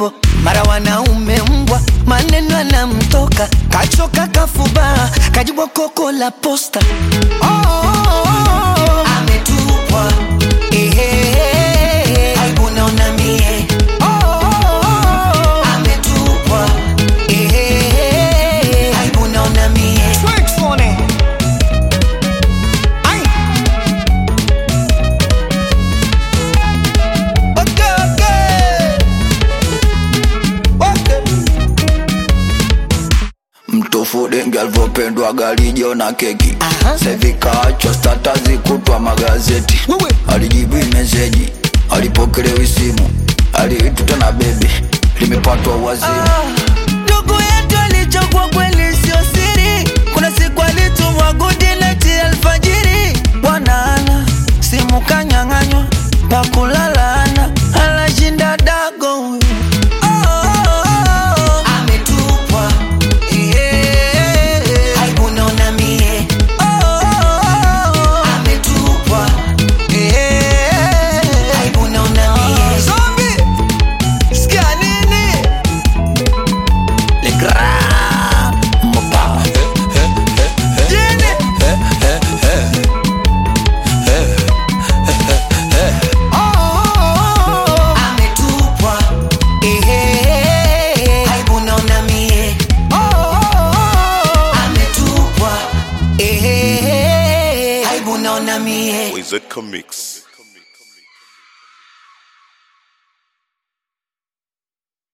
tumbo, mara wanaume mbwa, maneno yanamtoka, kachoka kafubaa, kajibwa koko la posta. Oh, oh, oh, oh. Ametupwa ehe, aibu naona mie. Oh, oh, oh, oh. Ametupwa ehe, aibu naona mie. Okay, okay. Okay. mtofu dengi alivyopendwa galijo na keki Aha. sevikaachwa statazi kutwa magazeti Wewe. alijibu meseji alipokelewi simu aliituta na bebi limepatwa wazimu ndugu yetu alichokuwa kweli sio siri kuna siku alitumwa gudileti alfajiri bwanaana simu kanyang'anywa pakulalana anashinda dago huyu. Oh, oh, oh, oh. Ametupwa. Eh, aibu naona mie. Oh, oh, oh, oh. Ametupwa. Eh, aibu naona mie. Zombie. Sikia nini? Le grand mopa Jini. Oh, oh, oh, oh. Ametupwa. Ehe. Aibu naona mie. Oh, oh, oh, oh. Ametupwa. Ehe. Aibu naona mie. Wizard Comics.